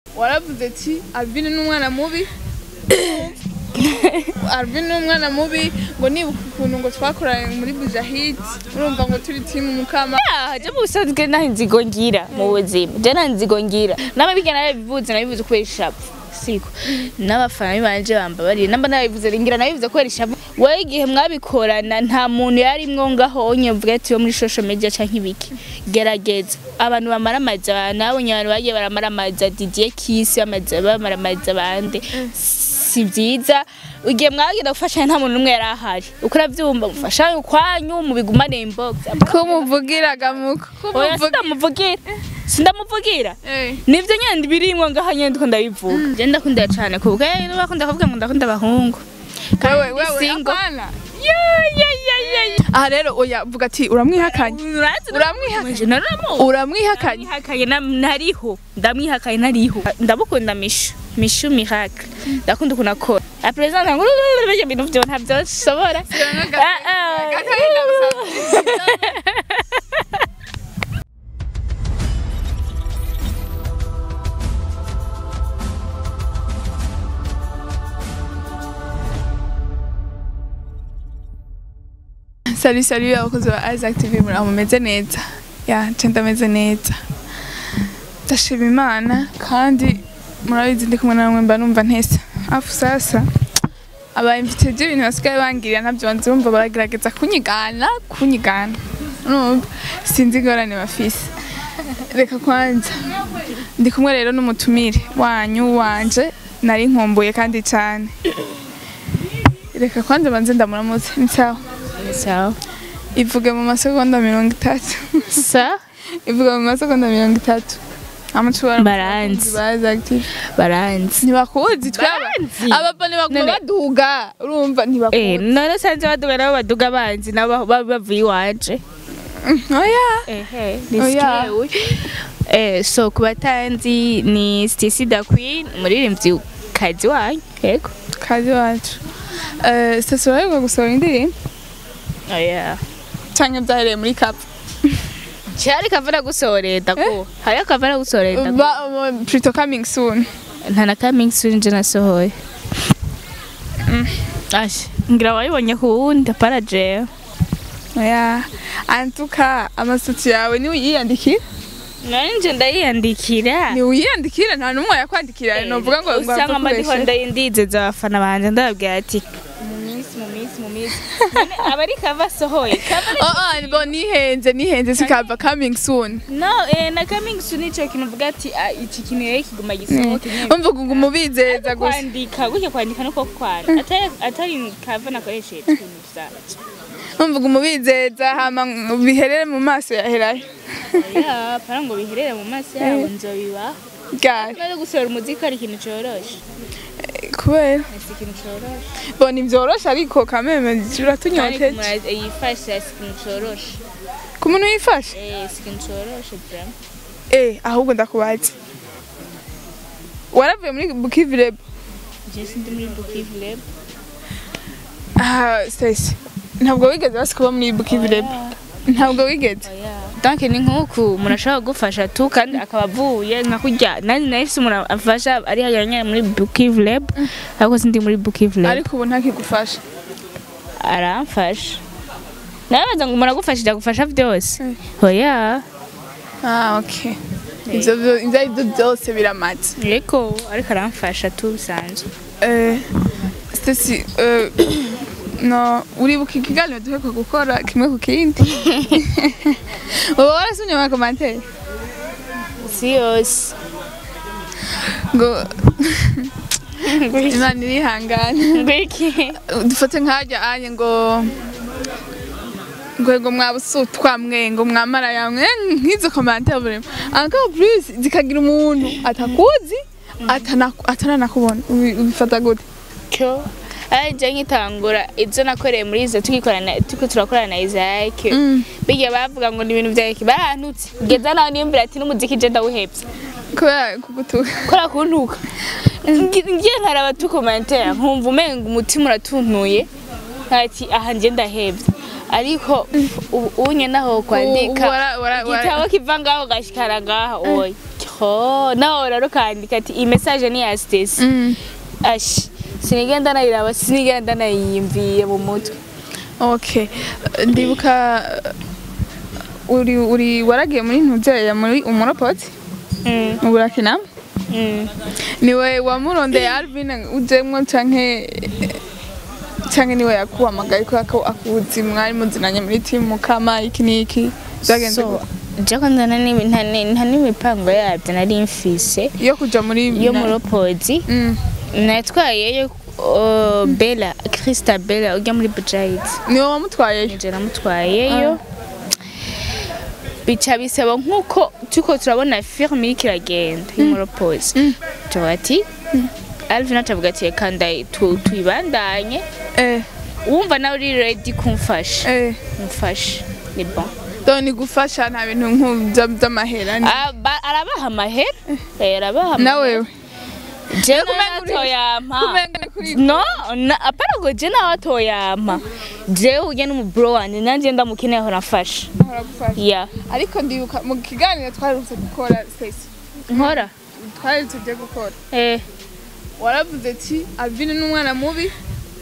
waravuze ati Alvin ni umwana mubi Alvin ni umwana mubi ngo nibuka ukuntu ngo twakoranye muri Bujahid urumva ngo turi timu mukama Ah, je mu busanzwe nta nzigo ngira mu buzima je nta nzigo ngira n'ababiga narabivuze nabivuze kubera ishavu siko n'abafana banje bamba bari namba nabivuze ngira nabivuze kubera ishavu wewe igihe mwabikorana nta muntu yarimwo ngaho onye mvuga ati wo muri social media canke ibiki gerageza abantu bamara amazi abantu nabonye abantu bagiye baramara amazi Didier Kiss bamaze bamara amazi abande si vyiza igihe mwagenda gufashanya nta muntu n'umwe yari ahari uko uravyumva mufashanye ukwanyu mubigumane inbox kumuvugiraga muko oya sindamuvugira sindamuvugira Eh. nivyo nyene birimwo ngaha nyene ndiko ndabivuga je ndakunda cane kuvuga eh bakunda kuvuga ngo ndakunda abahungu wewe wewe single. apana ya ya ya ya ya aha rero oya vuga ati uramwihakanye Uramwihakanye? uramwihakanye uramwihakanye ndamwihakanye na- nariho ndamwihakanye nariho ndamukunda mishu mishu miracle ndakunda ukuntu akora apresenta ngo ibyo bintu vyo ntavyo nshobora Ah, ah. Agahinda gusa. Salut salut abakozi ba Isaac TV muri aho mumeze neza ya nce ndameze neza ndashima imana kandi murabizi ndi kumwe namwe mba numva ntesa afu sasa abayimvite by'ibintu basigaye bangirira ntabyo nzi bumva baragerageza kunyigana kunyigana urumva sinzi ingorane bafise reka kwanza ndi kumwe rero n'umutumire wanyu wanje nari nkumbuye kandi cyane reka kwanza banze ndamuramutse ni sawa sawa ivuge mu masegonda mirongo itatu sa ivuga mu masegonda mirongo itatu amucubara Baranzi. bazactive baranzi ntibakuzi twaba Baranzi. abapa ntibaguma None- baduga urumva Eh, ntibakuzi none sanze baduga nabo baduga banzi nabo baba bavuye iwanje oya ehe Oya. nisikiwe eh so ku batanzi ni Stacy da Queen umuririmbyi kazi wanyu yego kazi wacu Eh, sasa uraheruka gusohora indirimbo oya canke byahereye muri kapu cyari kavara gusoreta ko hari kavara gusoreta ko Ba- um, Pretty coming soon nta na coming soon je nasohoye Ash, ngira wayibonye ku wundi para jewe oya antuka amasutsi yawe niwe uyiyandikira nanje ndayiyandikira ni uyiyandikira nta n'umwe yakwandikira novuga ngo ngo usanga apfa amadiho kubesha. ndayindizeza abafana banje ndababwira ati mu minsi mu minsi mu minsi None abari kava asohoye kava Oh, oh, ngo nihenze nihenze sikava coming soon no eh, na coming soon ico kintu uvuga ati ah, iki kintu rero kiguma gisohoke nyene umvuga ngo umubizeza gusa kwandika gutya kwandika nuko kwara atari atari kava nakoresheje ibintu vyanje umvuga umubizeza hama ngo biherere mu maso yaherayo ya para ngo biherere mu maso yabo nzobibaho gari maze gusohora umuziki ari ikintu coroshe kubera si ikintu coroshe bo ntivyoroshe ariko kameme kandi uratunyoteje umuntu yifashe si ikintu coroshe ku muntu wifashe eh si ikintu coroshe vraiment eh ahubwo ndakubaza waravuye muri bukivire je sindi muri Bukivu Lab ah Stacy ntabwo wigeze basi kuba muri bukivire ntabwo wigeze oya donc ni nk'uku umuntu ashobora kugufasha tu kandi akaba avuye nka kurya nani nahise umuntu afasha ari hariya nyine muri Bukivu Lab ariko sindi muri Bukivu Lab ariko ubu ntakigufasha aramfasha nabaza ngo umuntu agufashije agufasha byose Mm. oya ah okay ivyo vyo- ivyo ari byo byose biramaze yego ariko aramfasha tu bisanzwe Eh, Stacy, eh, no, uribuka ikiganiro duheruka gukora kimwe ku kindi uba warasomye ama commentaire si yose ngo imana irihangane ngwiki dufate nk'ajya anye ngo ngo ngo mwabusutwa mwe ngo mwamara yamwe nk'izo commentaire burimo encore plus zikagira umuntu atakuzi atana- ataranakubona Ubi- ubifata gute cyo ajya nkitangura ibyo nakoreye muri izo tugikorana turiko turakorana na Isaac Mm. bigiye bavuga ngo ni ibintu bya barantutse kugeza naho niyumvira ati n'umuziki je ndawuhebye kubera kugutuka kora kuntuka ngiye nkaraba tu commentaire nkumva umenga umutima uratuntuye ati aha nje ndahebye ariko ubu unye naho kwandika Ubu wara- wara- wara- igitabo kiva ngaho gashikara ngaho oya ho naho rero kandika ati iyi message ni ya Stacy Mm. ashi sinigenda nayiraba sinigenda nayiyumviye mu mutwe okay ndibuka uh, uri uri waragiye muri ntuzerera muri umuropoti Mm, mu burakina mm. niwe wamurondeye Alvin ujemwo canke canke niwe yakuhamagaye kubera ko akuzi mwari muzinanye muri timu kama iki n'iki byagenze So, gute? je kwanza nta n'imi- nta ni- nta n'imipango yabyo nari mfise yo kuja muri yo mu ropozi Mm. natwayeyo uh, Bella Krista Bella ujya muri Bujayidi niwe wamutwayeyo nije namutwayeyo bica bisaba nk'uko turiko turabona filime iriko iragenda y'umuropozi Mm. tuvuga ati Alvin atavuga ati reka ndayi- tu- tuyibandanye eh wumva nawe uri ready kumfasha eh mfasha ni bon do ni gufasha nta bintu nk'ubyo by'amahera ni- Aba- arabaha amahera Eh, arabaha na amahera wewe jewe kumenga uri- natoyampa kumenga ni kuri no na- apana ngo je nawe atoyampa jewe ujya n'umuburo wanje nanje ndamukeneye aho nafasha aragufasha ya ariko ndibuka mu kiganiro twarutse gukora Stacy nkora twari tujye gukora eh waravuze ati Alvin ni umwana mubi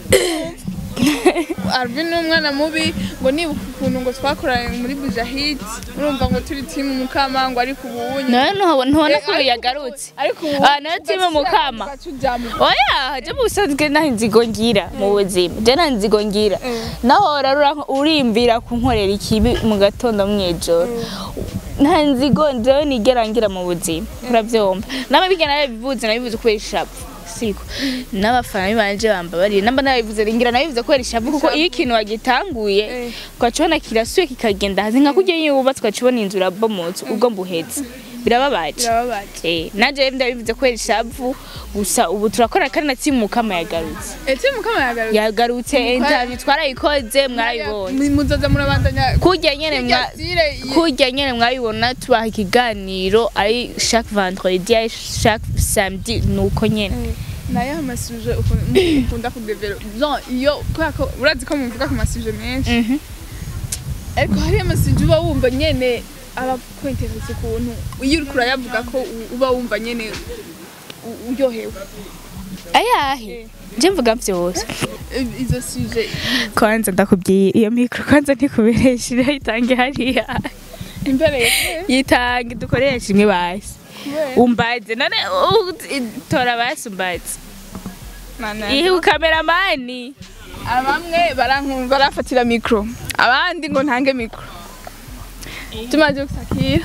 Alvin ni umwana mubi ngo nibuka ukuntu ngo twakoranye muri Bujahid urumva ngo turi timu mukama ngo ariko ubunye nawe ntuhabona ntubona Eh, ko ariko- yagarutse ariko ubu Ah, nayo timu mukama. ugacujamo oya je busanzwe nta nzigo ngira mu buzima je nta nzigo ngira Eh. naho rero urimbira kunkorera ikibi mu gatondo mw'ijoro nta nzigo jewe nigera ngira mu buzima uravyumva n'amabiga narabivuze nabivuze kubera ishavu siko n'abafana banje bambabariye namba narabivuze ngira nabivuze kubera ishavu kuko iyo ikintu wagitanguye Eh. ukacibona kirasuye kikagenda hasi nka kurya yubatse ukacibona inzu irabomotse ubwo mbuhetse birababaje birababaje Eh, nanje rero ndabivuze kubera ishavu gusa ubu turakora kandi na timu mukama yagarutse eh timu mukama yagarutse yagarutse interview twarayikoze mwarayibonye muzoza murabandanya kurya nyene mwa Kurya style ye- kurya nyene mwabibona tubaha ikiganiro ari chaque vendredi ari chaque samedi nuko nyene nayo amasuje ukunda kudevelop non iyo kubera ko urazi ko muvuga ku masuje menshi Mhm. ariko hari amasuje uba wumva nyene aba kwenteretse ukuntu iyo uriko urayavuga ko u- uba wumva nyene u- uryohewe ayahe je mvuga vyose I- izo suje kwanza ndakubwiye iyo mikro kwanza ntikuberesha irayitange hariya imbere ye yitange dukoresha imwe basi kubera umbaze none u- tora basi umbaze Mana ihe ukameramani bamwe barankumva barafatira mikro abandi ngo ntange mikro tumaze gusakira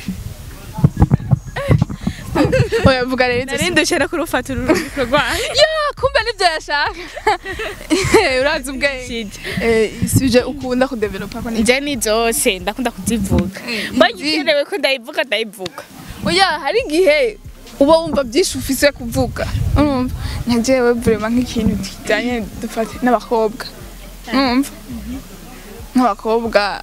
oya vuga rero izo narindushe no kurufata uru rubiko rwanyu ya kumbe nibyo yashaka urazi ubwenge Eh, suje ukunda kudevelopa ko ni nje ni zose ndakunda kuzivuga Eh, mbonye izi- ikenewe ko ndayivuga ndayivuga oya hari igihe uba wumva byinshi ufise kuvuga urumva nka jewe vraiment nk'ikintu kijanye dufate n'abakobwa urumva nk'abakobwa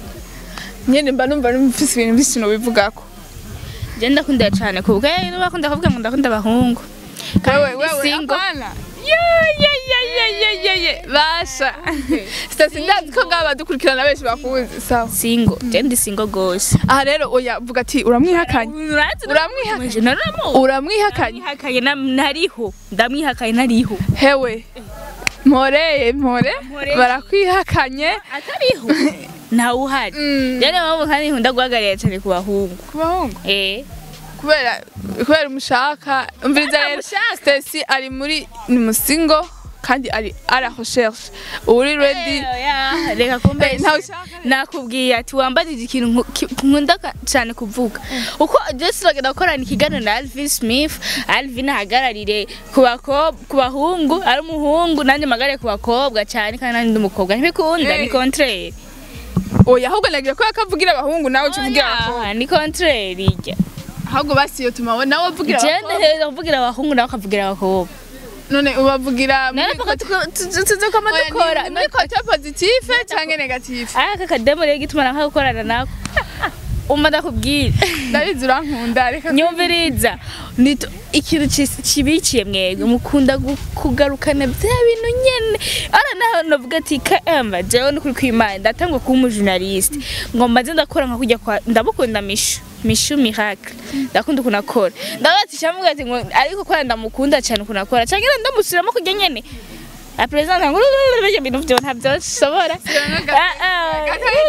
nyene mba numva mfise ibintu byinshi nobivugako je ndakunda cyane kuvuga eh bakunda kuvuga ngo ndakunda abahungu wewe Kandi wewe single. apana ya ya ya ya ya ya ya basha sitasi ndazi ko ngaba dukurikirana benshi bakuzi sawa singo je ndi singo gose aha rero oya vuga ati uramwihakanye Uramwihakanye? uramwihakanye uramwihakanye uramwihakanye nariho ndamwihakanye nariho hewe mporeye mpore Mporeye. barakwihakanye atariho ntawe uhari Mm. rero mpamvu kandi nkunda guhagarara cyane ku bahungu ku bahungu eh kubera kubera umushaka umviriza rero Aramushaka. Stacy ari muri ni musingo kandi ari ara recherche uri ready Oya, reka kumbe Eh, ntawe ushaka nakubwiye ati wambajije ikintu nku- ki- nkunda ka- cyane kuvuga uko Jesse bagenda gukorana ikiganiro na Alvin Smith Alvin ahagararire ku bakobwa ku bahungu ari umuhungu nanjye mpagarare ku bakobwa cyane kandi nanjye ndi umukobwa ntibikunda Eh. ni contraire oya ahubwo nagira ko yakavugira abahungu nawe uca uvugira abakobwa Oya, ni contraire ijya ahubwo basiyo tuma nawe uvugira jende abakobwa heza kuvugira abahungu nawe ukavugira abakobwa none ubavugira muri naravuga tuzokama Oya, ni- dukora ni muri kote positive cyangwa negative aka kademo rero gituma naka gukorana nako umva ndakubwira ndabizi urankunda reka nyumviriza nito ikintu ci- kibiciye mwebwe mukunda gu- kugarukana bya bintu nyene ara naho navuga ati kamba jewe ni kuri kwimana ndatangwa kuba umujournaliste ngo mbaze ndakora nka kujya kwa ndamukunda misho mishu miracle ndakunda ukuntu akora ndabaza cyamubwira ati ngo ariko ko ndamukunda cyane ukuntu akora cyangwa ndamusubiramo kujya nyene a president ngo ibyo bintu byo ntabyo nshobora Ah, ah.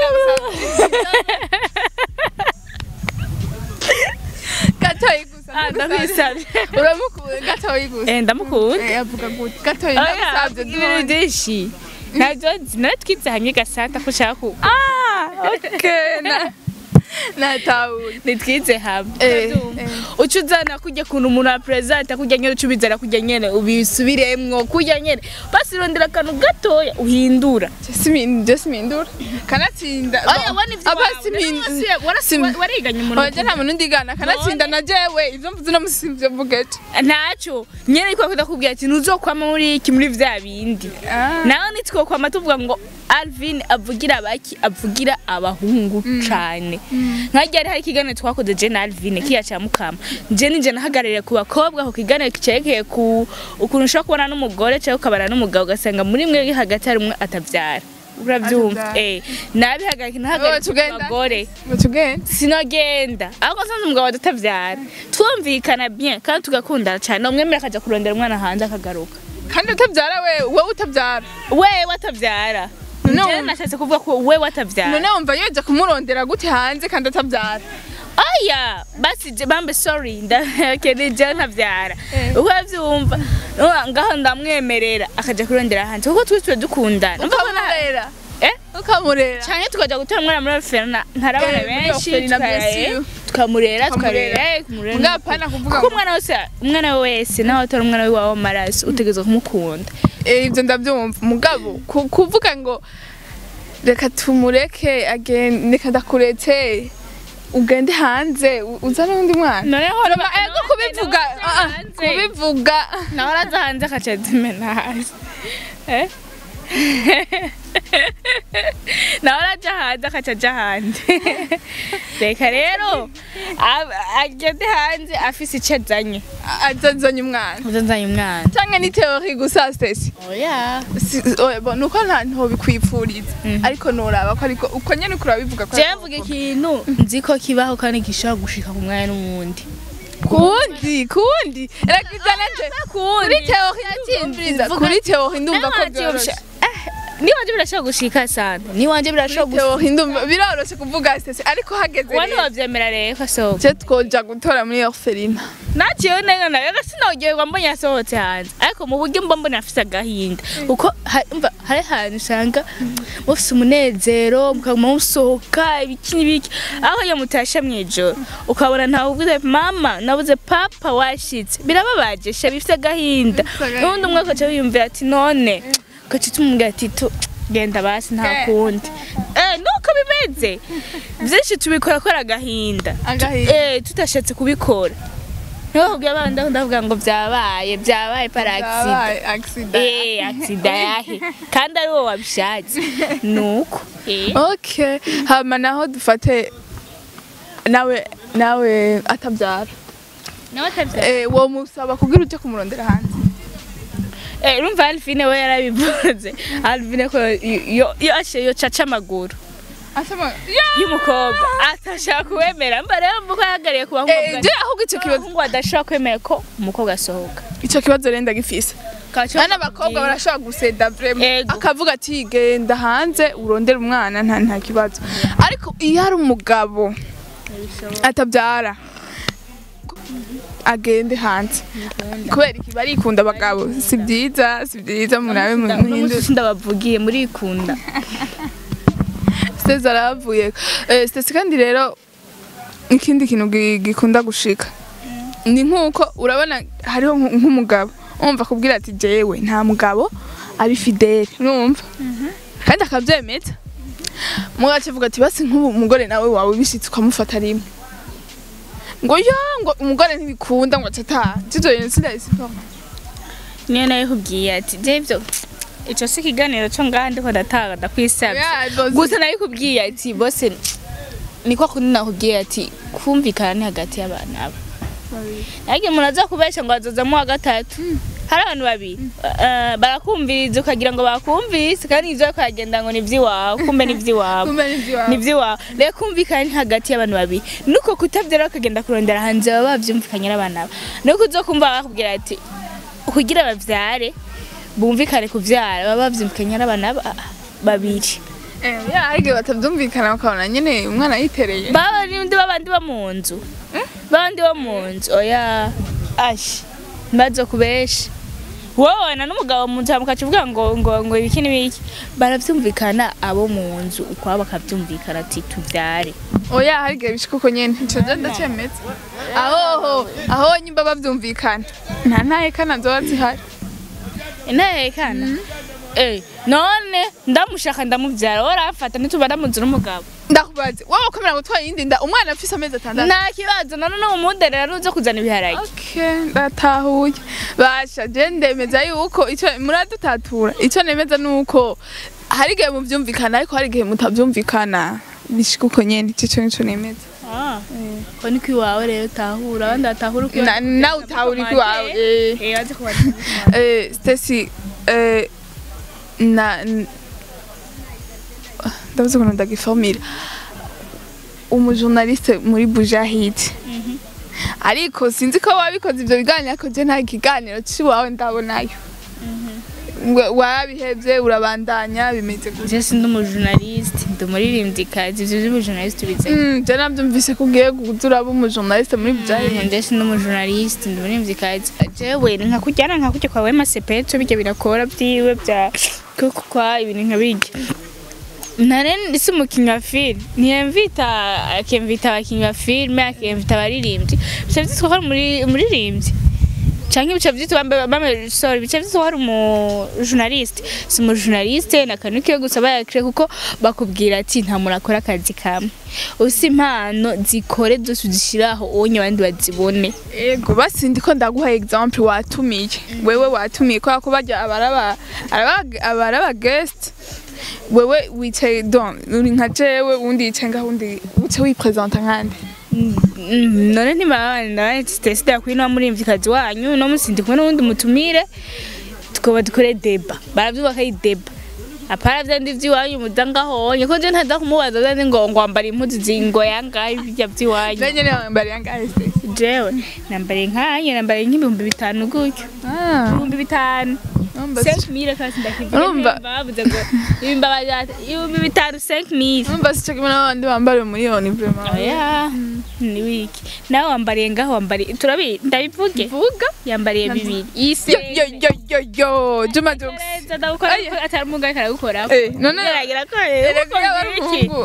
gatoyi gusa Ah, ndakwisabye uramukunda gatoyi gusa Eh, ndamukunda Eh, avuga gute gatoyi Oya, ndagusabye ibintu duhonye byinshi ntabyo nzi naratwize hamwe gasanta ko ushaka ku ah okay na natahuye nitwize hamwe Eh, Urabyumva? eh. uca uzana kujya kuntu umuntu aperezida kujya nyene uca ubizana kujya nyene ubisubiremwo kujya nyene basi rondera akantu gatoya uhindura je simindura kanatsinda oya wana ivyo aba wawe. siminda Rero wasi- warasi- Sim- wariganye umuntu Oya nta muntu ndigana kanatsinda na jewe ivyo mvuze no musivyo mvugeje ntacyo nyene ariko akudakubwira ati ntuzokwama muri iki muri vya bindi nawe nitwokwama tuvuga ngo alvin avugira abaki avugira abahungu cane nkajya hari ikiganiro twakoze je na alvin kiya ca mukama je nije nahagarariye ku bakobwa ako kiganiro kicerekeye ku ukuntu ushobora kubana n'umugore cyangwa ukabana n'umugabo ugasanga muri mwe hagati hari umwe atavyara uravyumva Atavyara. eh nabihagarika Wowe nahagarika ku tugenda? bagore mutugende sinagenda ahubwo nsanze umugabo adatavyara twumvikana bien kandi tugakundana cyane umwemera akaja kurondera umwana hanze akagaruka kandi utabyara we wowe utabyara wewe atavyara No. Njyewe nashatse kuvuga ko wewe atavyara none wumva yoja kumurondera gute hanze kandi atabyara aya basi je bambe sorry ndakene je ntavyara Eh. uko avyumva Nuwa, ngaho ndamwemerera akaja kurondera hanze kuko twese tuba dukundana Numva ko na- ukamurera eh ukamurera canke tukaja gutora umwana muri ferna ntari abana Eh, muri benshi orphelinat, tuka- bien eh, sûr. tukamurera Tukamurera. tukarera kumurera Mugabo apana kuvuga kuko ngo- umwana wese umwana wese nawe atora umwana wiwawe w'amaraso utegerezwa kumukunda Eh, ibyo ndabyumva mugabo ku- kuvuga ngo reka tumureke agende reka ndakuretse ugende hanze u- uzane undi mwana noneho Roma, ego kubivuga ah, ah, kubivuga nawe araza hanze akaca adimena hasi Eh? nawe araja hanze akaca aja hanze reka rero ab- agende hanze afise ico azanye azazanye umwana uzazanye umwana cyangwa ni teori gusa stesi oya Si- oya, bo, nuko nta nto bikwipfuriza ariko noraba ko ariko uko nyene uko urabivuga ko jewe mvuga ikintu nzi ko kibaho kandi gishobora gushika ku mwanya n'uwundi kundi kundi rakizana nje kuri teori ndumviriza kuri teori ndumva ko byoroshe niwanje birashobora gushika sana niwanje birashobora gushika teori ndumva biroroshe kuvuga stesi ariko hageze wani rero wavyemera rero kasohoka je twoja gutora muri orphelinat naciyeho neza nayo sinogehwa mbonye yasohotse hanze ariko mu buryo mba mbona afise agahinda kuko ha- umva, hari ahantu usanga mufise umunezero mukaguma musohoka ibiki n'ibiki aho iyo mutashe mw'ijoro ukabona ntawe uvuze mama nabuze papa washitse birababaje sha bifise agahinda Bifise agahinda. n'ubundi umwe akaca wiyumvira ati none ugaca tumubwira ati tu genda basi nta Eh. kundi eh nuko bimeze byinshi tubikora kora agahinda Agahinda. eh tudashatse kubikora niho kubwira abana ndavuga ngo byabaye byabaye para accident Yabaye accident eh accident yahe kandi ari wowe wabishatse nuko eh okay hama naho dufate nawe nawe atabyara nawe atabya eh wo musaba kugira uje kumurondera hanze eh urumva Alvine we yarabivuze Alvine ko yo yo ashe yo caca amaguru asema y'umukobwa atashaka kuwemera mba rero mvuko yahagariye kuba eh je ahubwo icyo kibazo ngo adashobora kwemera ko umukobwa asohoka icyo kibazo renda gifise Kaca n'abakobwa barashobora guseda vraiment Ego. akavuga ati genda hanze urondere umwana nta nta kibazo ariko iyo ari umugabo atabyara agende hanze kubera iki barikunda abagabo si byiza si byiza murabe muhindure ndabavugiye murikunda Steze arahavuye Eh, Steze kandi rero ikindi kintu gi- gikunda gushika ni nk'uko urabona hariho nk- nk'umugabo umva kubwira ati jewe nta mugabo ari fidele urumva kandi akabyemeza mugace avuga ati basi nk'ubu umugore nawe wawe bishitse ukamufata rimwe ngo ya ngo umugore ntibikunda ngo acataha tito yene sindayisipa niyo nayo kubwiye ati je ivyo ico si ikiganiro co ngaha ndiko ndataha ndakwisavye gusa nayo kubwiye ati bose niko kundi nakubwiye ati kumvikana ni hagati y'abantu abo ariko umuntu aza kubesha ngo azozamo wa gatatu hari abantu babiri eh, barakumviriza ukagira ngo bakumvise kandi ivyo ukagenda ngo ni ivy'iwawe kumbe ni ivy'iwawe kumbe ni ivy'iwawe. ni ivy'iwawe rero kumvikana ni hagati y'abantu babiri nuko kutavyera ukagenda kurondera hanze baba bavyumvikanye n'abana babo nuko uzokumva bakubwira ati kugira bavyare bumvikane kuvyara baba bavyumvikanye n'abana ba- babiri Eh, ya hari igihe batavyumvikana bakabona nyene umwana yitereye baba n'undi babandi bo mu nzu babandi bo mu nzu oya ashi mbazo kubesha wowe na n'umugabo mu nzu hama ukaca uvuga ngo ngo ngo ibiki n'ibiki baravyumvikana abo mu nzu ukwabo bakavyumvikana ati tuvyare oya hari igihe bishika uko nyene ico je ndacemeza aho aho nyimba bavyumvikana nta ntahekana zoba zihari intehekana eh none ndamushaka ndamuvyara woramfata ntituba ndamuzi n'umugabo ndakubaze wowe ukomera gutwara iyindi nda umwana afise amezi atandatu nta kibazo none no umuderera nuza kuzana ibiharage Okay, ndatahuye basha je ndemeza yuko ico muradutatura ico nemeza nuko hari igihe muvyumvikana ariko hari igihe mutavyumvikana bishika uko nyene ico nico nemeza Ah, ko niko iwawe rero utahura abandi batahura uko Na- nawe utahura uko iwawe, eh. eh bazi kubaza Eh, Stacy, eh, na n- ndabuze ukuntu ndagiformira umujournaliste muri Bujahid ariko sinzi ko wabikoze ivyo biganiro ariko je nta kiganiro ciwawe ndabonayo Wa- wabihevye urabandanya bimeze gutya je sindi umujournaliste ndi umuririmvyikazi ivyo vy'ubujournaliste bize Mm, je navyumvise ko ugiye kuza uraba umujournaliste muri Bujahid je sindi umujournaliste ndi umuririmvyikazi jewe nka kujyana nka kujya kwa Wema Sepetu bijya birakora vyiwe vya kuko kwa ibintu nka bijya nare si umukinnyi wa filime ntiyemvita akemvita abakinnyi ba filime akemvita abaririmbyi bica vyitwa ko ari umuri- umuririmbyi canke bica vyitwa bambe bambe sorry bica vyitwa ko ari umujournaliste si umujournaliste na kantu kiyo gusa bayakire kuko bakubwira ati nta muntu akora akazi kamwe usi impano zikore zose uzishiraho onye abandi bazibone ego basi ndiko ndaguha example watumiye wewe watumiye kubera ko barya abaraba araba- abaraba guest wewe wicaye don uri nka jewe undi yicaye ngaho undi uce wipresenta nkande Mm, none ntibabana sitesida yakwiye no murimvyikazi wanyu no musi ndi kumwe n'uwundi mutumire tukoba dukore deba baravyubaka ari deba apara vyandi vy'iwanyu muza ngahonye ko je ntaza kumubaza vyandi ngo ngo wambara impuzu zingo yangahe birya vy'iwanyu benye ne wambari yangahe se jewe nambare nkanye nambare nk'ibihumbi bitanu gutyo ah ibihumbi bitanu numva 5000 kasi ndakivuga Urumva- bavuze ngo ibihumbi baja- ibihumbi bitanu 5000 numva sico kimwe n'abandi bambara miliyoni vraiment oya ni wiki nawe wambariye ngaho wambariye turabi ndabivuge vuga yambariye bibiri yo yo yo yo yo Juma Jux Neza, ndagukora Oya. kuko atari umugabo ariko aragukora eh none Geragera ko erega yaba ari umuhungu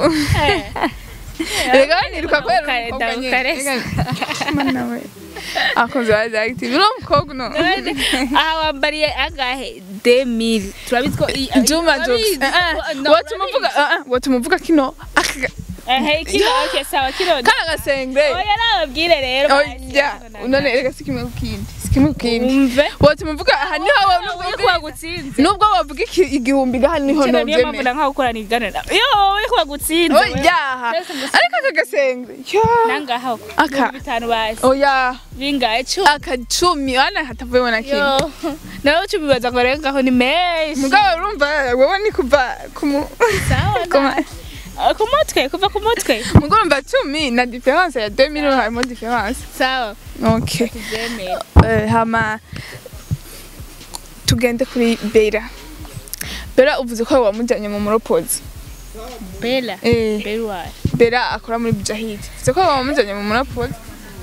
erega niruka kubera Ndagukare, umukobwa nyene ndagukare. Erega- mana we akunze bazi active uri umukobwa no aha wambariye agahe 2000 turabizi ko i- Juma Jux turabizi eh ko- eh no, watumuvuga eh eh watumuvuga kino aka ehe kino okay sawa kino kana gasengre oya nababwire rero oya none erega sikimwe kukindi sikimwe kukindi umve watumuvuga aha niho wawe uri nubwo kubagutsinze nubwo wavuga iki- igihumbi gaha niho kino niyo mpamvu novyemera nanka gukorana ibiganiro yo uri kubagutsinze oya Twese gusa- ariko aka gasengre yo nangaho Aka. ibihumbi bitanu basi oya bingahe cumi akacumi wana hatavuyemo na kimwe yo nawe cumi baza ngo rero ngaho ni menshi mugabo urumva wowe ni kuva kumu sawa kuma- Ah, ku mutwe kuva ku mutwe mugabo urumva cumi na difference ya 2000 harimo difference sawa okay tubyemere Eh, hama tugende kuri bera bera uvuze ko wamujyanye mu muropozi bela eh bela wayo bera akora muri bujahid uvuze ko wamujyanye mu muropozi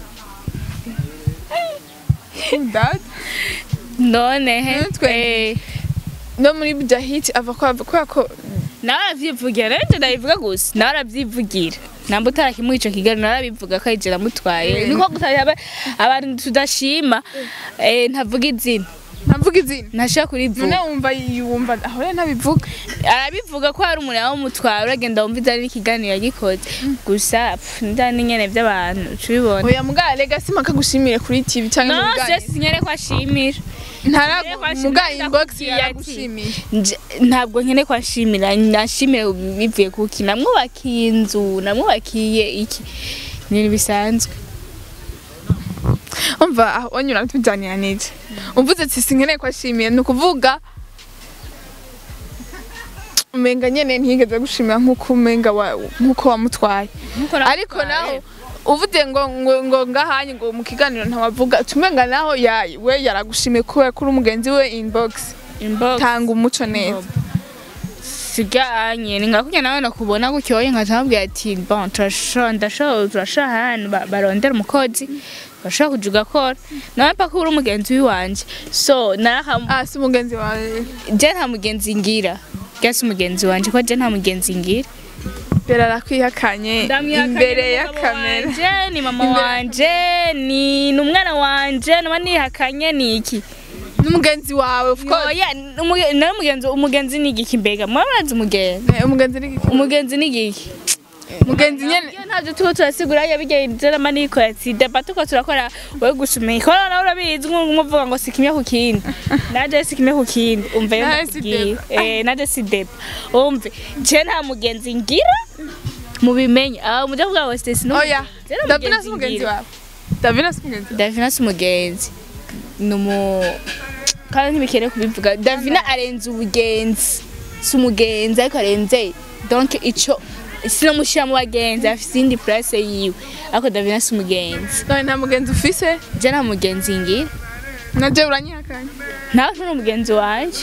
Dad none he Natwe. Eh, no muri bujahid ava ko ava kubera ko nawe aravyivugira rero nje ndabivuga gusa nawe aravyivugira namba utarakimuha ico kiganiro nawe arabivuga ko arije namutwaye Mm. niko gusa yaba- abantu tudashima eh, ntavuga izina ntavuga izina ntashaka none kurivuga wumva yumva aho rero ntabivuga arabivuga ko hari umuntu yamutwara uragenda wumva ivyari n'ikiganiro yagikoze gusa pff, ndani nyene vy'abantu tubibona oya mugabo rega sima kagushimire kuri tv cyangwa mu no biganiro sesi nyene ko ashimira ntaragu Reka muga nshimire inbox ndakubwiye ati. yaragushimiye Nje- ntabwo nkene ko ashimira nashimire bivuye kuki namwubakiye inzu namwubakiye iki ni bisanzwe umva aho onyura tujyanira n'iki umvuze ati sinkeneye ko ashimiye ni ukuvuga umenga nyene ntiyigeze gushimira nk'uko umenga wa- nk'uko wamutwaye ariko naho uvuze ngo ngo ngo ngahanye ngo mu kiganiro ntawavuga tumenga naho ya we yaragushimiye kubera ko uri umugenzi we inbox inbox tanga umuco neza siganye ningakunya nawe nakubona gutyoye nkazamubwira ati bon turashobora ndashobora turashobora ahantu ba- barondera umukozi bashobora kuja ugakora nawe mpaka uri umugenzi wiwanje so naraham ah si umugenzi wawe je nta mugenzi ngira gasi umugenzi wanje ko je nta mugenzi ngira mbere arakwihakanye imbere ya kamera wanje ni mama Imbere- wanje ni n'umwana wanje naba nihakanye ni iki n'umugenzi wawe of course oya umuge- nawe umugenzi umugenzi ni igiki mbega mwabaranze umugenzi Eh, umugenzi ni iki? umugenzi ni igiki umugenzi nyene iyo ntabyo tuba turasigura yabigenze nama niko yatsideba tuko turakora we gusumenya ikora nawe urabizi nk'umuvuga ngo si kimwe ku kindi naje si kimwe ku kindi umva yo Naje si ndakubwiye deba. eh naje si deba umve je nta mugenzi ngira mubimenye aho mujya kuvuga ngo Stacy ni oya Je nta davina si mugenzi umugenzi ngira. wawe davina si umugenzi wawe Davina si umugenzi ni umu kandi ntibikere kubivuga Davina arenze ubugenzi si umugenzi ariko arenze donc ico sinamushyira mu bagenzi afite iyindi place yiwe ariko Davina si umugenzi none nta mugenzi ufise je nta mugenzi ngira naje uranyihakanye nawe nturi umugenzi wanje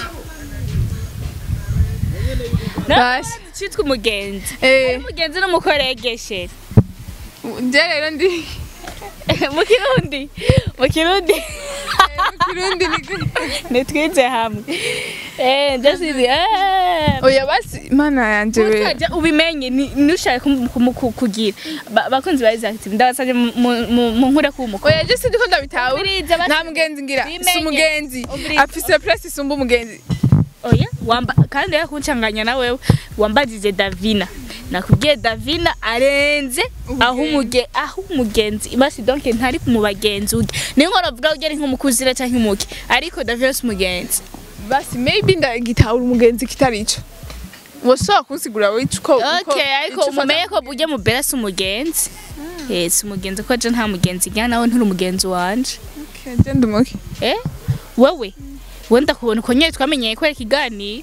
Basi. cyitwa umugenzi eh umugenzi n'umukoregesheri nje rero ndi mu kirundi mu kirundi kirundi ni nitwize hamwe eh ndasizi eh oya basi mana yanje we Utajya ubimenye ni- nushaka kumu- kumu- ku- kugira Ba- bakunzi ba Isaac TV ndabasabye mu- mu- mu mu nkura ku muko oya je sindi ko ndabitawe Ubiriza basi. nta mugenzi ngira Bimenye. si umugenzi Ubiriza. afise place isumba umugenzi oya wamba kandi rero kuncanganya na wewe wambajije Davina nakubwiye Davina arenze aho umuge aho umugenzi basi donc ntari mu bagenzi uge niyo nkora vuga ugere nk'umukuzira cyangwa umuke ariko Davina si umugenzi basi maybe ndagitahura umugenzi kitari ico woshobora kunsigura wico uko uko- okay ariko ico ufata umumenye ko ujya mu bera si umugenzi eh si umugenzi ko je nta mugenzi ngira nawe nturi umugenzi wanje Okay, je ndi umuke Eh? Wewe? Wenda kubona uko nyine twamenyeye kwera ikiganiro.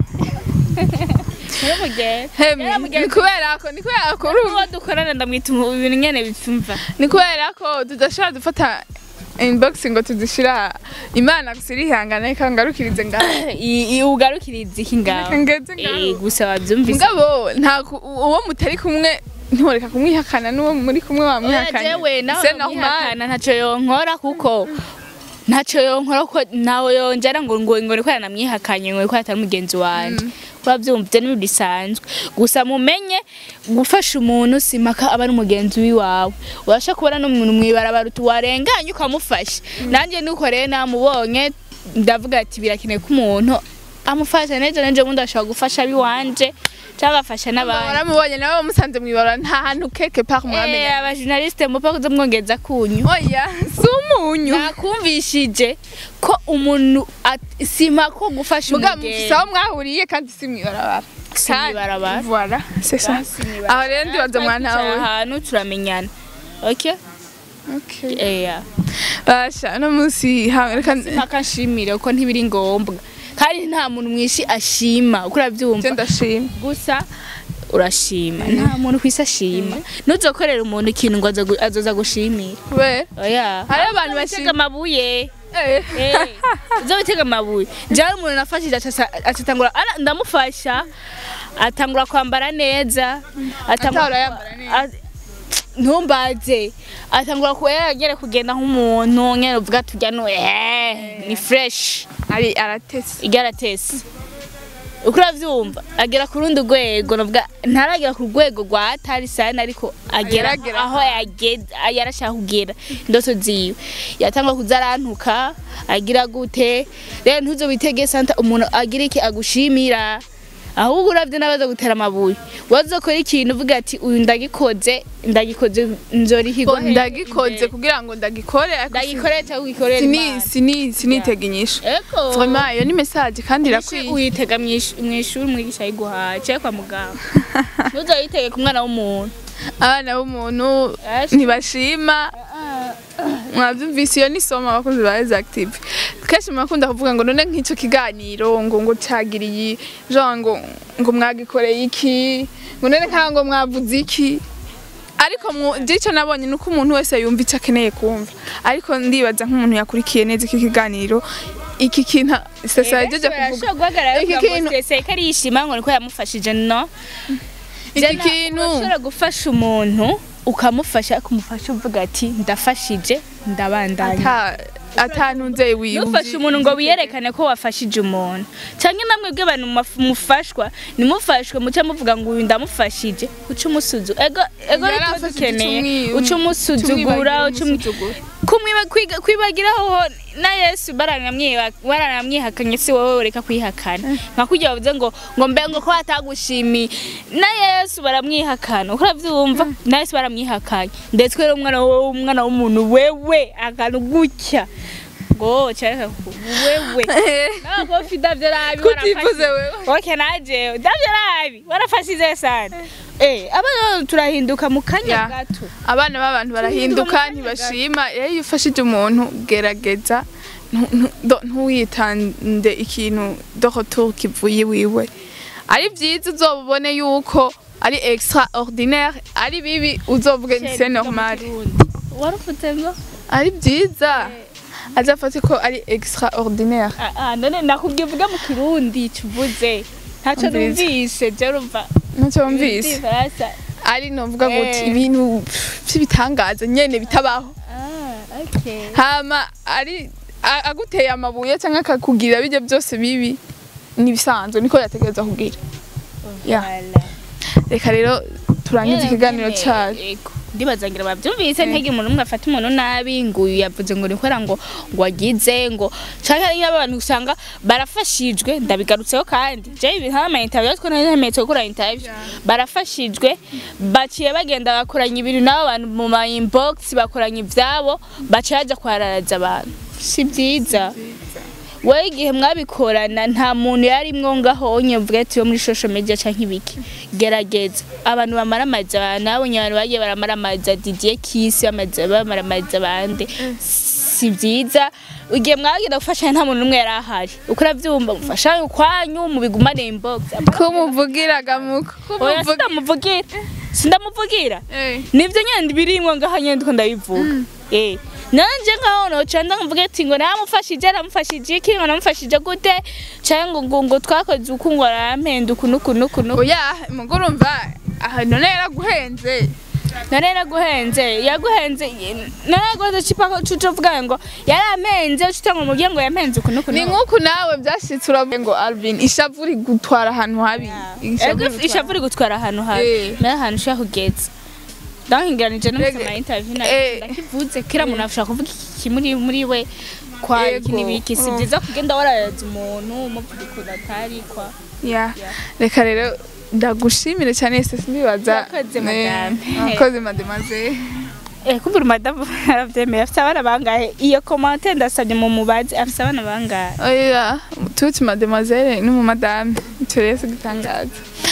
Nyaramugenge. hemi ni kubera ko ni kubera ko uri Uwo dukorana ndamwita umu- ibintu nyene bitumva. ni kubera ko tudashobora dufata inbox ngo tuzishira imana gusa irihangana reka ngarukirize ngaho I- i- Ugarukiriza iki ngaho. Reka ngeze ngaho. Eh, gusa wabyumvise. mugabo nta ku- uwo mutari kumwe ntiworeka kumwihakana n'uwo muri kumwe Oya, wamwihakanye jewe nawe C'est normal. mwihakana ntaco yonkora kuko ntaco yonkora kuko nawe yongera ngo ngo ngo niko yanamwihakanye ngo niko atari mugenzi wanje urabyumva ibyo ni bisanzwe gusa mumenye gufasha umuntu si mpaka aba ari umugenzi w'iwawe urasha kubona n'umuntu mwibarabara warenganye ukamufasha nanjye nuko rero namubonye ndavuga ati birakenewe ko umuntu amufasha neza nanje bundi ashobora gufasha abiwanje cyangwa agafasha n'abandi waramubonye nawe wamusanze mwibara nta hantu keke part Eh, mwamenya abajournaliste mupfa kuza mwongeza kunyu oya si umunyu nakumvishije ko umuntu at- sima ko gufasha mugabo umugenzi mufise aho mwahuriye kandi si mwibarabara Si mw'ibarabara. voilà c'est ça aho rero ndibaza mwana Twicara wawe ahantu turamenyana okay okay eya basha no munsi ha- reka mpaka nshimire kuko ntibiri ngombwa kandi nta muntu mwishi ashima uko je urabyumva ndashima gusa urashima nta muntu kwisi ashima nuzokorera umuntu ikintu ngo aza gu- azoza gushimira kubera oya Hariho abantu Uzotega bashima. amabuye Eh. uzo bitega amabuye njyewe umuntu nafashije aca- acatangura ana- ndamufasha atangura kwambara neza atangura Atahora yambara neza. a- ntumbaze atangura kuba yaragere kugenda nk'umuntu nyene uvuga turya no eh ni fresh ari aratese igaratese uko uravyumva agera ku rundi rwego navuga ntaragera ku rwego rwa atari sana ariko agera Yaragera aho yageze yarashaka kugera indoto ziwe yatangwa kuza arantuka agira gute rero ntuzo witege santa umuntu agira iki agushimira ahubwo uravye n'abaza gutera amabuye wazokora ikintu uvuga ati uyu ndagikoze ndagikoze nzorihigwa Ngo ndagikoze kugira ngo ndagikore ariko ndagikore cyangwa ugikorere sini Imana. sini sinitega inyishu eko vraiment iyo ni message kandi Irakwiye irakwiye uyitega mu ish- mu ishuri umwigisha yiguhaye cyangwa kwa muganga ntuzayitege ku mwana w'umuntu abana b'umuntu Ashi. ntibashima mwabyumvise iyo nisoma abakozi ba Exactive kenshi murakunda kuvuga ngo none nk'icyo kiganiro ngo ngo cagiriye genre ngo ngo mwagikoreye iki ngo none nk'aho ngo mwavuze iki ariko icyo nabonye ni uko umuntu wese yumva icyo akeneye kumva ariko ndibaza nk'umuntu yakurikiye neza iki kiganiro iki kintu sesa yagejeje kuvuga guhagarara iki iki kintu- kintu sese ko arishima ngo niko yamufashije no iki kintu ushobora gufasha umuntu ukamufasha kumufasha uvuga ati ndafashije ndabandanya ata atanunze nufashe umuntu ngo wiyerekane ko wafashije umuntu cyangwa namwe bw'abantu maf- mufashwa nimufashwe muce muvuga ngo uyu ndamufashije uca umusuzu ego ego Yari rituba afashije dukeneye icumwi- uca umusuzugura uca umu- umusuzugura. kumwiba- kwiga- kwibagiraho ho na yesu baranamwiha- baranamwihakanye si wowe ureka kwihakana nka kurya bavuze ngo ngo mbe ngo ko atagushimiye na yesu baramwihakana uko urabyumva na yesu baramwihakanye ndetse rero umwana wowe umwana w'umuntu wewe akantu gutya ngo cyareka ku wewe nawe ko ufite davyo nabi Kutivuze wewe. okay naje davyo nabi warafashije sana eh abana turahinduka mu kanya Ya. gato abana b'abantu barahinduka kanya ntibashima rero iyo ufashije umuntu gerageza ntu- ntu- do- ntuwitande ikintu dohoto kivuye iwiwe ari byiza uzobone yuko ari extraordinaire ari bibi uzovuge ni c'est normal waravuze ngo ari byiza azafate ko ari extraordinaire Ah, ah, none nakubwiye uvuge mu kirundi kivuze ntacyo Umviriza. numvise je urumva ntacyo wumvise Igifaransa. ari novuga ngo Eh. ibintu by'ibitangaza nyene bitabaho ah okay hama ari a- aguteye amabuye cyangwa akakugira bijya byose bibi nibisanzwe niko yategereza kugira Ya. Voilà. reka rero turangize Yego, ikiganiro nyene, cyacu yego. ndibaza ngira babyumvise ntege umuntu umwe afata umuntu nabi ngo uyu yavuze ngo nikora ngo ngo agize ngo cyangwa iyo abantu usanga barafashijwe ndabigarutseho kandi je ibi nta ma interview two nari ntemetse gukora interview barafashijwe baciye bagenda bakoranya ibintu n'abo bantu mu ma inbox bakoranya ivyabo baciye baja kwararaza abantu si byiza wowe igihe mwabikorana nta muntu yarimwo ngaho nyavuga ati yo muri social media canke ibiki gerageza abantu bamaramaza abantu nabonye abantu bagiye baramaramaza Didier Kiss bamaze bamaramaza abandi si byiza igihe mwagenda gufashanya nta muntu n'umwe yari ahari uko uravyumva mufashanye ukwanyu mubigumane inbox kumuvugiraga muko oya sindamuvugira sindamuvugira Eh. nivyo nyene birimwo ngaha nyene ndiko ndabivuga eh nanje ngaho noca ndamuvuga ati ngo namufashije namufashije iki ngo namufashije gute canke ngo ngo ngo twakoze uku ngo arampenda uku nuku nuku nuku oya mugore urumva aha none yaraguhenze none yaraguhenze yaguhenze none yaguhenze cipa ko cuco vuga ngo yarampenze ucita ngo mubwiye ngo yampenze uku nuku ni nuku nk'uku nawe byashitse uravuga ngo Alvin ishavu rigutwara ahantu habi Ishavu ego rigutwara- ishavu rigutwara ahantu habi Eh. nayo ahantu ushaka kugeza ndahinganije no Rege- musoma interview Eh. ndakivuze kira muntu ashaka kuvuga iki muri muri we kwa Yego. iki n'ibiki si Mm. byiza kugenda warayaza umuntu umuvuga ukuntu atari kwa Ya. Ya. reka rero ndagushimire cyane ese simbibaza Murakoze, Eh, madame. murakoze mademoiselle eh kumva madamu aravyemeye afite abana bangahe iyo commentaire ndasabye mu mubazi afite abana bangahe oya tuti mademoiselle n'umumadame turese gutangaza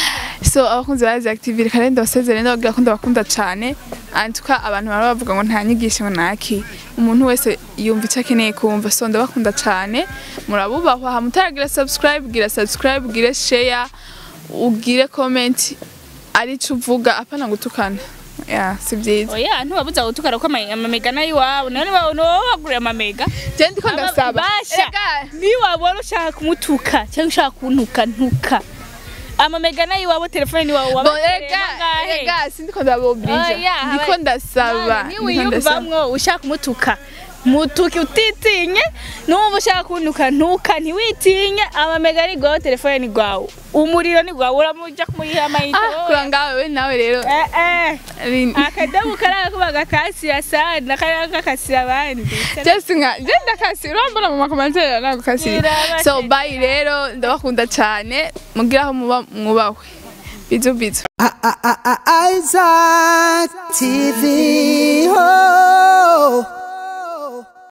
so abakunzi ba active reka rero ndabasezere ndababwira ko ndabakunda cyane antuka abantu baba bavuga ngo nta nyigisho naki umuntu wese yumva icyo akeneye kumva so ndabakunda cyane murabubahwa aha mutaragira subscribe gira subscribe ugire share ugire comment arico uvuga apana gutukana ya si byiza oya ntiwabuza gutukara ko ama- amamega nayo iwabo none wowe wagurira amamega je ndiko ndasaba basha Erega, niwabona ushaka kumutuka cyangwa ushaka kuntuka ntuka amamega nayo iwabo telefone ni wawe Bo, wabatereye ega bangahe? ega sindiko ndabobrija Oya, ndiko haba- ndasaba Ni ndiko ndasaba wiyumvamwo ushaka kumutuka mutuke utitinye n'ubu ushaka kuntuka ntuka ntiwitinye amamega ni gwawe telefone ni gwawe umuriro ni gwawe uramuja kumuriha amayinite ah wowe. kura ngawe we nawe rero Eh, eh. ari- akadobo kariya kuba gakasira sana kariya kakasira abandi Jesse nka je ndakasi urambona mu makomantere nagukasira Birabashe so bye rero ndabakunda cyane mugira aho muba mwubahwe bizu bizu Isaac TV. Oh.